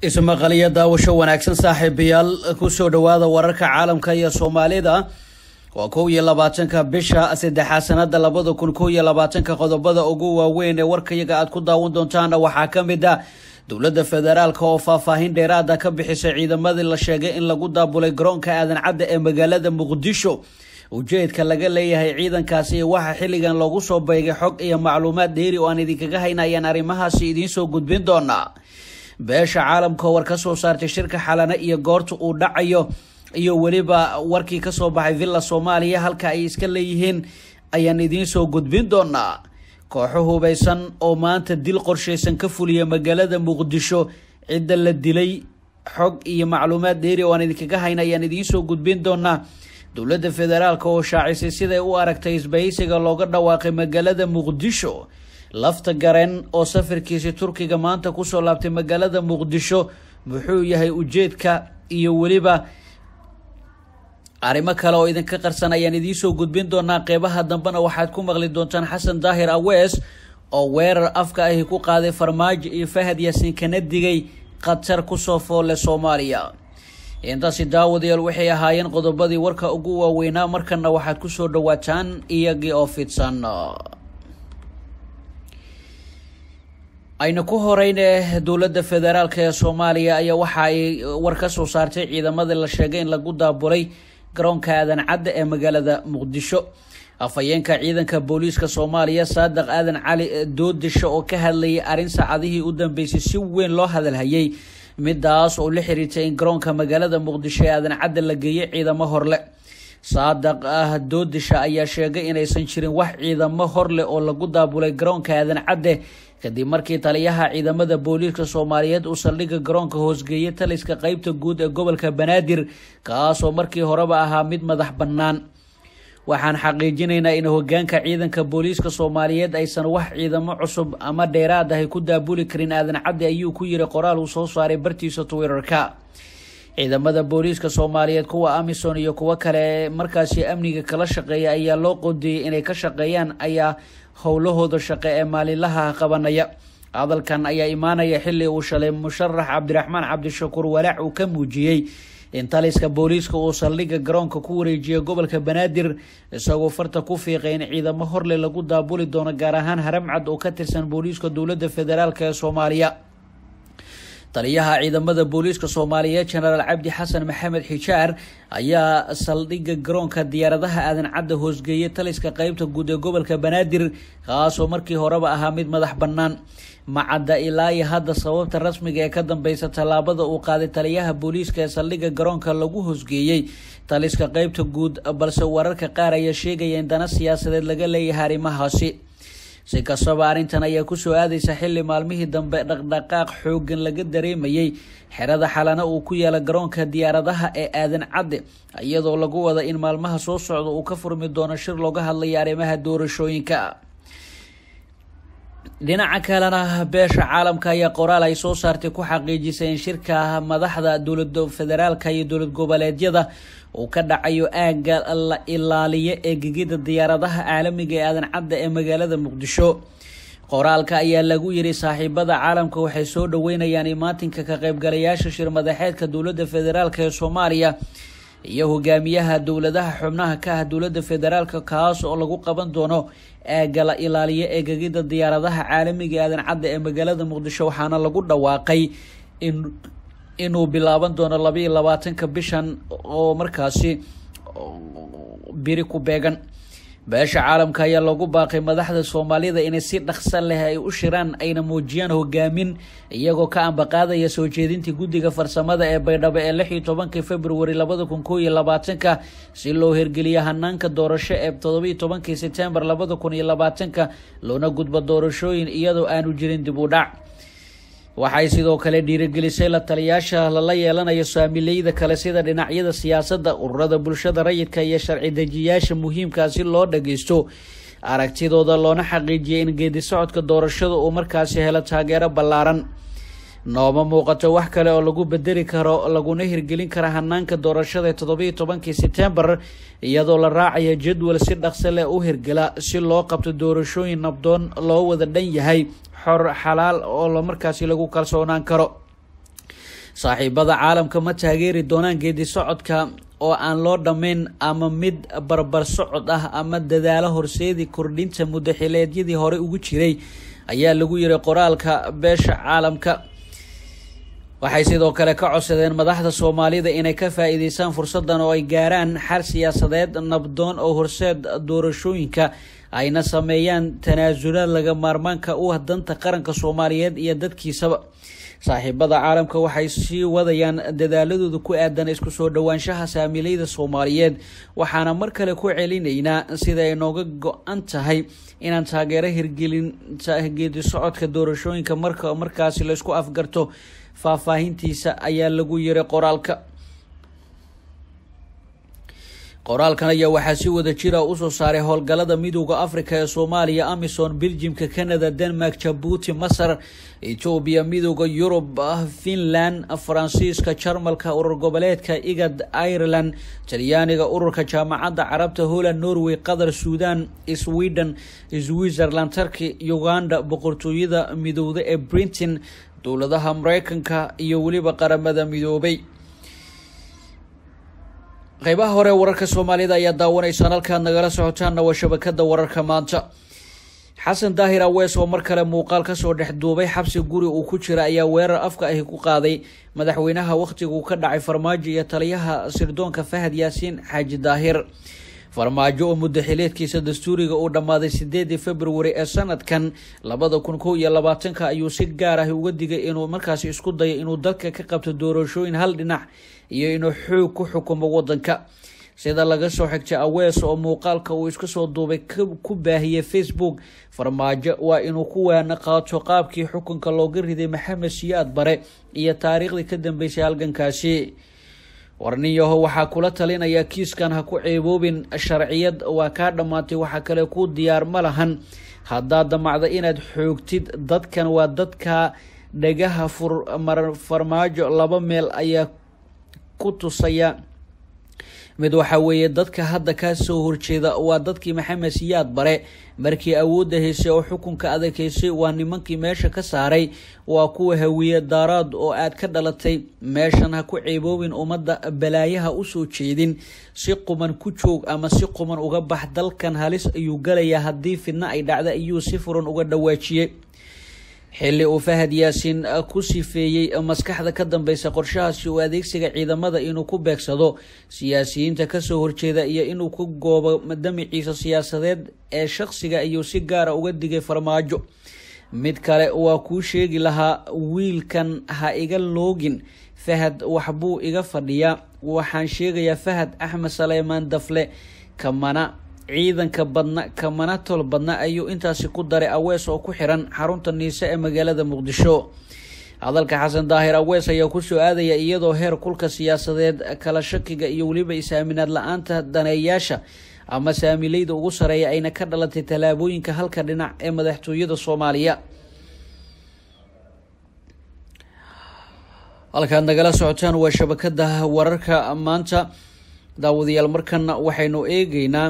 ismaqaliyo daawasho wanaagsan saaxiibayaal kusoo dhawaada wararka caalamka iyo soomaalida waa kow iyo labaatanka bisha saddexaad sanada labada kun kow iyo labaatanka qodobada ugu waaweyn ee warkayaga aad ku daawan doontaana waxaa ka mid a dowladda federaalk oo faahfaahin dheeraada ka bixisay ciidamadii la sheegay in lagu daabulay garoonka aadan cadda ee magaalada muqdisho ujeedka laga leeyahay ciidankaasi iyo waxa xilligan loogu soo beegay xog iyo macluumaad dheeri oo aan idinkaga haynayaan arrimahaasi idiinsoo gudbin doonaa beesha caalamka war ka soo saartay shirka xalane iyo goorta uu dhacayo iyo weliba warkii kasoo baxay villa soomaaliya halka ay iska leeyihiin ayaan idiinsoo gudbin doonaa kooxo hubeysan oo maanta dil qorshaysan ka fuliya magaalada muqdisho cidda la dilay xog iyo macluumaad dheeri oo aan idinkaga hayna ayaan idiinsoo gudbin doonaa dowladda federaalk oo shaacisay siday u aragtay isbahaysiga looga dhawaaqay magaalada muqdisho lafta gareen oo safarkiisi turkiga maanta kusoo laabtay magaalada muqdisho muxuu yahay ujeedka iyo weliba arrimo kale oo idinka qarsan ayaan idiinsoo gudbin doonaa qeybaha dambena waxaad ku maqli doontaan xasan daahir awees oo weerar afka ahi ku qaaday farmaajo iyo fahad yaasiin kana digay khatar kusoo foolle soomaaliya intaasi daawadayaal waxay ahaayeen qodobadii warka ugu waaweynaa markana waxaad kusoo dhawaataan iyagii oo fidsan ayna ku horeyne dowladda federaalk ee soomaaliya ayaa waxa ay war ka soo saartay ciidamadii la sheegay in lagu daabulay garoonka aadan cadda ee magaalada muqdisho afhayeenka ciidanka booliiska soomaaliya saadiq aadan cali doodisho oo ka hadlayay arrin saacadihii u dambeysay si weyn loo hadalhayay midaas oo la xiriirtay in garoonka magaalada muqdisho ee aadan cadda la geeyay ciidamo horle saadiq ah doodisha ayaa sheegay inaysan jirin wax ciidamo horleh oo lagu daabulay garoonka aadan cadde kadib markii taliyaha ciidamada booliiska soomaaliyeed uu saldhigga garoonka hoosgeeyay taliska qeybta guud ee gobolka banaadir kaasoo markii horeba ahaa mid madax bannaan waxaan xaqiijinaynaa in hogaanka ciidanka booliiska soomaaliyeed aysan wax ciidamo cusub ama dheeraad ahay ku daabuli karin aadan cadde ayuu ku yiri qoraal uu soo saaray bartiisa twitterka ciidamada booliiska soomaaliyeed kuwa amison iyo kuwo kale markaasi amniga kala shaqeeya ayaa loo qodeeyay inay ka shaqeeyaan ayaa howlahooda shaqe ee maalinlaha qabanaya hadalkan ayaa imaanaya xili uu shalay musharax cabdiraxmaan cabdishakuur walaac uu ka muujiyey in taliska booliiska uu saldhigga garoonka ku wareejiyay gobolka banaadir isagoo farta ku fiiqay in ciidamo horle lagu daabuli doono gaar ahaan haramcad oo ka tirsan booliiska dowladda federaalk ee soomaaliya taliyaha ciidamada booliiska soomaaliyeed jenaraal cabdi xasan maxamed xijaar ayaa saldhigga garoonka diyaaradaha aadan cadda hoosgeeyay taliska qeybta guud ee gobolka banaadir kaasoo markii horeba ahaa mid madax bannaan macadda ilaa iyo hadda sababta rasmiga ee ka dambeysa tallaabada uu qaaday taliyaha booliiska ee saldhigga garoonka lagu hoosgeeyey taliska qeybta guud balse wararka qaar ayaa sheegaya in dana siyaasadeed laga leeyahay arrimahaasi si kastaba arrintan ayaa kusoo aadaysa xilli maalmihii dambe dhaqdhaqaaq xoogan laga dareemayay xerada xalana uu ku yaala garoonka diyaaradaha ee aadan cadde iyadoo lagu wada in maalmaha soo socda uu ka furmi doono shir looga hadlaya arrimaha doorashooyinka dhinaca kalena beesha caalamka ayaa qoraal ay soo saartay ku xaqiijisay in shirka madaxda dowlada federaalka iyo dowlad goboleedyada uu ka dhacayo aagga la ilaaliyo ee gegida diyaaradaha caalamiga ee aadan cadda ee magaalada muqdisho qoraalka ayaa lagu yiri saaxiibada caalamka waxay soo dhaweynayaan imaatinka ka qaybgalayaasha shir madaxeedka dowladda federaalk ee soomaaliya iyo hogaamiyaha dowladaha xubnaha ka ah dowladda federaalk kaas oo lagu qaban doono aagga la ilaaliyo ee gegida diyaaradaha caalamiga ee aadan cadda ee magaalada muqdisho waxaana lagu dhawaaqay in inuu bilaaban doono labaiyo labaatanka bishan oo markaasi biri ku beegan beesha caalamka ayaa lagu baaqay madaxda soomaalida inay si dhaqso leh ay u shiraan ayna muujiyaan hogaamin iyagoo ka ambaqaadaya soo jeedintii guddiga farsamada ee baydhabo ee lix iyo tobankii februari labada kun koo iyo labaatanka si loo hirgeliyo hanaanka doorasho ee todobaiyo tobankii sebtembar labada kun iyo labaatanka loona gudbo doorashooyin iyadoo aanu jirin dib u dhac waxay sidoo kale dhiirigelisay la taliyaasha lala yeelanayo saamileyda kale sida dhinacyada siyaasadda ururada bulshada rayidka iyo sharci dejiyaasha muhiimkaa si loo dhageysto aragtidooda loona xaqiijiyay in geedi socodka doorashada uu markaasi helo taageero ballaaran nooma muuqato wax kale oo lagu bedeli karo laguna hirgelin kara hanaanka doorashada ee todobaiyo tobankii sebtembar iyadoo la raacaya jadwal si dhaqso leh u hirgela si loo qabto doorashooyin nabdoon loo wada dhan yahay xor xalaal oo markaasi lagu kalsoonaan karo saaxiibada caalamka ma taageeri doonaan geedi socodka oo aan loo dhammayn ama mid barbar socod ah ama dadaalo horseedi kordhinta muddaxileedyadii hore ugu jiray ayaa lagu yiri qoraalka beesha caalamka waxay sidoo kale ka codsadeen madaxda soomaalida inay ka faa-iideystaan fursadan oo ay gaaraan xal siyaasadeed nabdoon oo horseed doorashooyinka ayna sameeyaan tanaasulaad laga maarmaanka u ah danta qaranka soomaaliyeed iyo dadkiisaba saaxiibada caalamka waxay sii wadayaan dadaaladooda ku aadan isku soo dhowaanshaha saamiileyda soomaaliyeed waxaana mar kale ku celinaynaa sida ay nooga go-an tahay inaan taageero hirgelinta geedi socodka doorashooyinka marka markaasi laysku afgarto faahfaahintiisa ayaa lagu yiri qoraalka qoraalkan ayaa waxaa si wada jira usoo saaray howlgalada midooda africa ee soomaaliya amison beljimka canada denmark jabuuti masar etoobiya midooda yurub finland faransiiska jarmalka urur goboleedka igad ireland talyaaniga ururka jaamacadda carabta holland norway qatar suudan sweden switzerland turkey uganda boqortooyada midowda ee brinton dowladaha mareykanka iyo weliba qaramada midoobay qeybaha hore wararka soomaalida ayaa daawanaysaan halkaad nagala socotaanna waa shabakada wararka maanta xasan daahir awees oo mar kale muuqaal kasoo dhex duubay xabsi guri uu ku jira ayaa weerar afka ahi ku qaaday madaxweynaha wakhtiguu ka dhacay farmaajo iyo taliyaha sirdoonka fahad yaasiin xaaji daahir farmaajo oo muddaxileedkiisa dastuuriga uu dhammaaday sideedii februari ee sanadkan labada kun kow iyo labaatanka ayuu si gaar ah uga digay inuu markaasi isku dayo inuu dalka ka qabto doorashooyin hal dhinac iyo inuu xoog ku xukumo wadanka sida laga soo xigtay awees oo muuqaalka uu iska soo duubay ku baahiyey facebook farmaajo waa inuu ku waana qaato qaabkii xukunka looga riday maxamed siyaad bare iyo taariikhdii ka dambeysay halgankaasi warniyaho waxaa kula talinaya kiiskan ha ku ceeboobin sharciyad waa kaa dhammaatay waxaa kale ku diyaar ma lahan haddaad damacda inaad xoogtid dadkan waa dadka dhagaha farmaajo laba meel ayaa ku tusaya mid waxaa weeye dadka hadda ka soo horjeeda waa dadkii maxamed siyaad bare markii awoodda haysay oo xukunka adaghaysay waa nimankii meesha ka saaray waa kuwa hawiye daaraad oo aad ka dhalatay meeshan ha ku ceeboobin ummadda balaayaha usoo jeedin si quman ku joog ama si quman uga bax dalkan halis ayuu galayaa haddii fidno ay dhacda ayuu si furan uga dhawaajiyey xilli uu fahad yaasiin ku sifeeyey maskaxda ka dambeysa qorshahaasi uu adeegsiga ciidamada inuu ku beegsado siyaasiyiinta kasoo horjeeda iyo inuu ku goobo damiciisa siyaasadeed ee shaqsiga ayuu si gaara uga digay farmaajo mid kale waa kuu sheegi lahaa wiilkan ha iga loogin fahad waxbuu iga fadhiyaa waxaan sheegayaa fahad axmed saleymaan dafle kamana ciidanka badna kamana tol badna ayuu intaasi ku daray awees oo ku xiran xarunta niise ee magaalada muqdisho hadalka xasan daahir awees ayaa kusoo aadaya iyadoo heer kulka siyaasadeed kala shakiga iyo weliba is-aaminaad la-aanta daneeyaasha ama saamileyda ugu sareeya ayna ka dhalatay tallaabooyinka halka dhinac ee madaxtooyada soomaaliya halkaad nagala socotaan waa shabakada wararka maanta daawadayaal markana waxaynu eegeynaa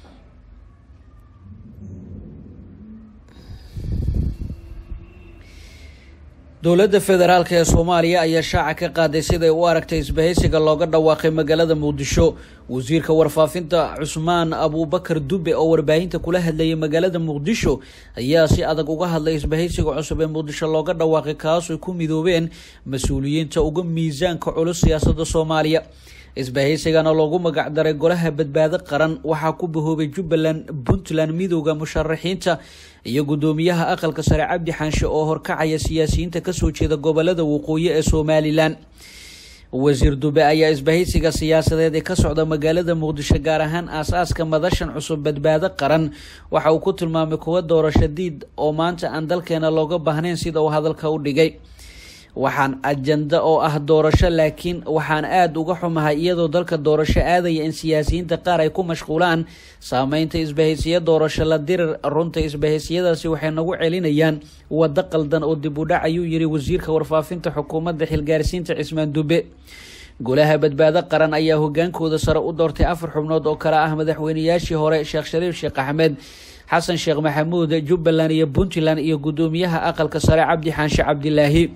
dowladda federaalk ee soomaaliya ayaa shaaca ka qaaday siday u aragtay isbahaysiga looga dhawaaqay magaalada muqdisho wasiirka warfaafinta cusmaan abuubakar dube oo warbaahinta kula hadlayay magaalada muqdisho ayaa si adag uga hadlay isbahaysiga cusub ee muqdisho looga dhawaaqay kaasoo ku midoobeen mas-uuliyiinta uga miisaanka culus siyaasadda soomaaliya isbahaysigana loogu magacdaray golaha badbaado qaran waxaa ku bahoobay jubbaland puntland midooda musharaxiinta iyo guddoomiyaha aqalka sare cabdi xaanshe oo horkacaya siyaasiyiinta kasoo jeeda gobolada waqooyi ee somalilan wasiir dube ayaa isbahaysiga siyaasadeed ee ka socda magaalada muqdisho gaar ahaan aas-aaska madashan cusub badbaado qaran waxa uu ku tilmaamay kuwa doorasho diid oo maanta aan dalkeena looga baahnayn sida uu hadalka u dhigay waxaan ajanda oo ah doorasho laakiin waxaan aada uga xumahay iyadoo dalka doorasho aadaya in siyaasiyiinta qaar ay ku mashquulaan saameynta isbahaysiya doorasho la dirir runta isbahaysiyadaasi waxay nagu celinayaan waddo qaldan oo dib u dhac ayuu yiri wasiirka warfaafinta xukuumadda xilgaarsiinta cismaan dube golaha badbaado qaran ayaa hogaankooda sare u doortay afar xubnood oo kale ah madaxweyneyaashii hore sheekh shariif sheekh axmed xasan sheekh maxamuud jubbaland iyo puntland iyo guddoomiyaha aqalka sare cabdi xaanshe cabdilaahi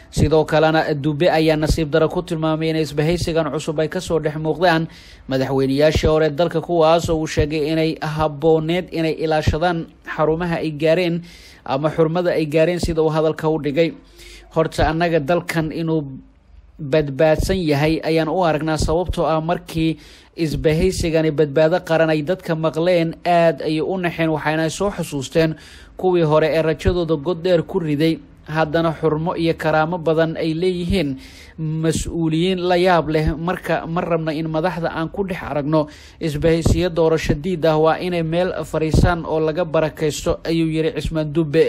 sidoo kalena dube ayaa nasiib daro ku tilmaamay in isbahaysigan cusub ay kasoo dhex muuqdaan madaxweyneyaashii hore dalka kuwaas oo uu sheegay inay habooneed inay ilaashadaan xarumaha ay gaareen ama xurmada ay gaareen sida uu hadalka u dhigay horta annaga dalkan inuu badbaadsan yahay ayaan u aragnaa sababtoo ah markii isbahaysigani badbaado qaran ay dadka maqleen aada ayay u naxeen waxayna soo xusuusteen kuwii hore ee rajadooda god dheer ku riday haddana xurmo iyo karaamo badan ay leeyihiin mas-uuliyiin la yaab leh marka ma rabna in madaxda aan ku dhex aragno isbahaysiyo doorasho diid ah waa inay meel fariisaan oo laga barakaysto ayuu yihi cismaan dube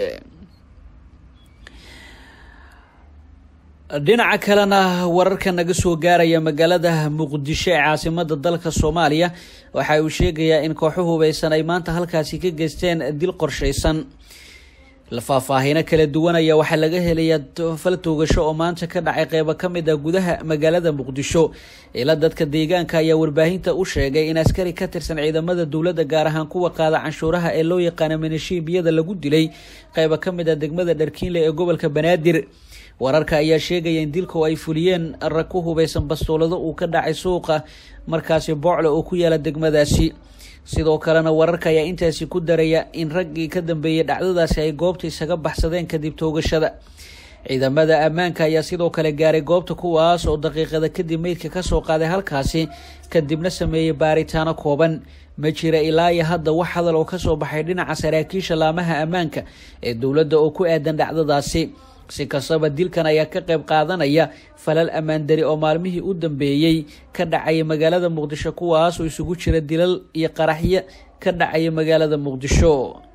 dhinaca kalena wararka naga soo gaaraya magaalada muqdisho ee caasimada dalka soomaaliya waxa uu sheegayaa in kooxo hubeysan ay maanta halkaasi ka geysteen dil qorshaysan faahfaahino kala duwanaya waxaa laga helayaa fal toogasho oo maanta ka dhacay qeybo ka mid ah gudaha magaalada muqdisho ila dadka deegaanka ayaa warbaahinta u sheegay in askari ka tirsan ciidamada dowladda gaar ahaan kuwa qaada canshuuraha ee loo yaqaano minishiibiyada lagu dilay qeybo ka mid ah degmada dharkiinle ee gobolka banaadir wararka ayaa sheegaya in dilku ay fuliyeen rag ku hubeysan bastoolado uu ka dhacay suuqa markaasi boocle oo ku yaala degmadaasi sidoo kalena wararka ayaa intaasi ku daraya in raggii ka dambeeyey dhacdadaasi ay goobta isaga baxsadeen kadib toogashada ciidamada ammaanka ayaa sidoo kale gaaray goobta kuwaas oo daqiiqada kadib meydka kasoo qaaday halkaasi kadibna sameeyey baaritaano kooban ma jira ilaa iyo hadda wax hadal oo kasoo baxay dhinaca saraakiisha laamaha ammaanka ee dowladda oo ku aadan dhacdadaasi si kastaba dilkan ayaa ka qayb qaadanaya falal ammaandari oo maalmihii u dambeeyey ka dhacaya magaalada muqdisho kuwaas oo isugu jira dilal iyo qaraxyo ka dhacaya magaalada muqdisho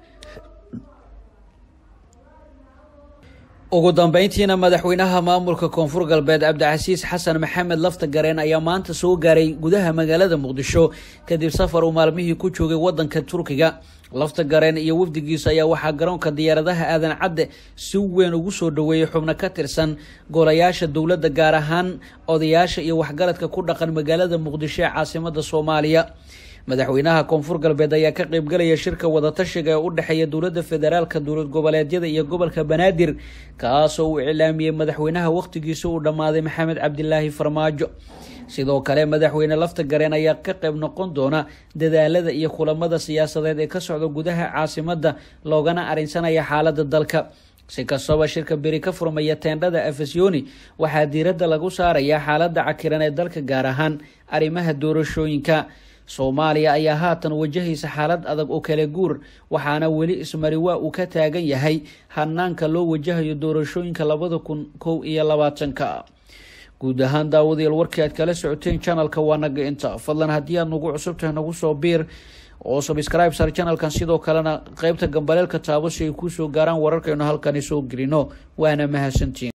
ugu dambeyntiina madaxweynaha maamulka koonfur galbeed cabdicasiis xasan maxamed lafta gareen ayaa maanta soo gaaray gudaha magaalada muqdisho kadib safar uu maalmihii ku joogay wadanka turkiga lafta gareen iyo wafdigiisa ayaa waxaa garoonka diyaaradaha aadan cadde si weyn ugu soo dhoweeyey xubno ka tirsan golayaasha dowladda gaar ahaan odayaasha iyo waxgaradka ku dhaqan magaalada muqdisho ee caasimada soomaaliya madaxweynaha koonfur galbeed ayaa ka qeybgalaya shirka wadatashiga ee u dhexeeya dowladda federaalka dowlad goboleedyada iyo gobolka banaadir kaasoo uu iclaamiyey madaxweynaha wakhtigiisa uu dhammaaday maxamed cabdilaahi farmaajo sidoo kale madaxweyne lafta gareen ayaa ka qayb noqon doona dadaalada iyo kulamada siyaasadeed ee ka socda gudaha caasimada loogana arinsanaya xaalada dalka si kastaba shirka beri ka furmaya teendhada afasyooni waxaa diiradda lagu saarayaa xaalada cakiran ee dalka gaar ahaan arrimaha doorashooyinka soomaaliya ayaa haatan wajahaysa xaalad adag oo kala guur waxaana weli ismariwaa uu ka taagan yahay hanaanka loo wajahayo doorashooyinka labada kun kow iyo labaatanka guud ahaan daawadayaal warkii aad kala socoteen janalka waa naga inta fadlan haddii aad nagu cusub tahay nagu soo biir oo sabscribe sar janalkan sidoo kalena qeybta gambaleelka taabo si ay kusoo gaaraan wararkaynu halkani soo gelino waana mahadsantiin